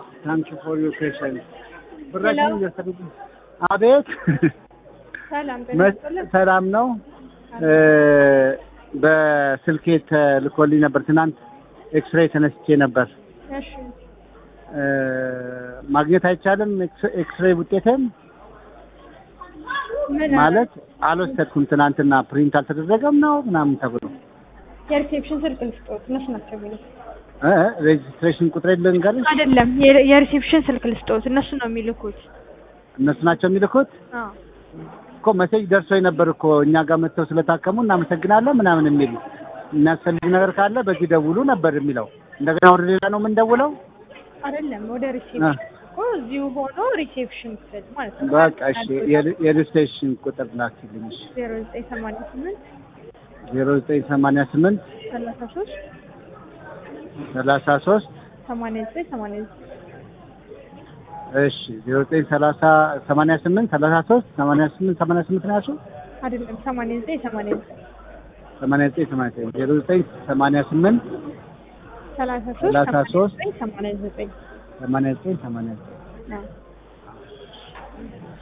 ታንክ ዩ ፎር ዩር ፔሽንስ ብራችን እየወሰዱብኝ። አቤት ሰላም መ- ሰላም ነው። እ፣ በስልኬ ተልኮልኝ ነበር ትናንት ኤክስሬይ ተነስቼ ነበር። እሺ እ፣ ማግኘት አይቻልም ኤክስ- ኤክስሬይ ውጤትን ምን ማለት አልወሰድኩም። ትናንትና ፕሪንት አልተደረገም ነው ምናምን ተብሎ የሪሴፕሽን ስልክ ልስጦት እነሱ ናቸው የሚሉት እ፣ ሬጅስትሬሽን ቁጥሬ ልንገርሽ። አይደለም የ- የሪሴፕሽን ስልክ ልስጦት እነሱ ነው የሚልኩት እነሱ ናቸው የሚልኩት አዎ እኮ መሴጅ ደርሶ ነበር እኮ እኛ ጋር መጥተው ስለታከሙ እናመሰግናለን ምናምን የሚል የሚያስፈልግ ነገር ካለ በዚህ ደውሉ ነበር የሚለው። እንደገና ወደ ሌላ ነው የምንደውለው። አይደለም ወደ ሪሴፕሽን እኮ እዚሁ ሆኖ ሪሴፕሽን ክፍል ማለት ነው በቃ እሺ፣ የሬጅስትሬሽን ቁጥር ላኪልኝ። እሺ ዜሮ ዘጠኝ ሰማንያ ስምንት ዜሮ ዘጠኝ ሰማንያ ስምንት ሰላሳ ሶስት ሰላሳ ሶስት ሰማንያ ዘጠኝ ሰማንያ ዘጠኝ እሺ ዜሮ ዘጠኝ ሰላሳ ሰማንያ ስምንት ሰላሳ ሶስት ሰማንያ ስምንት ሰማንያ ስምንት ነው ያልሽው? አይደለም ሰማንያ ዘጠኝ ሰማንያ ዘጠኝ ሰማንያ ዘጠኝ ሰማንያ ዘጠኝ ዜሮ ዘጠኝ ሰማንያ ስምንት ሰላሳ ሰላሳ ሶስት ሶስት ሰማንያ ዘጠኝ ሰማንያ ዘጠኝ ሰማንያ ዘጠኝ አዎ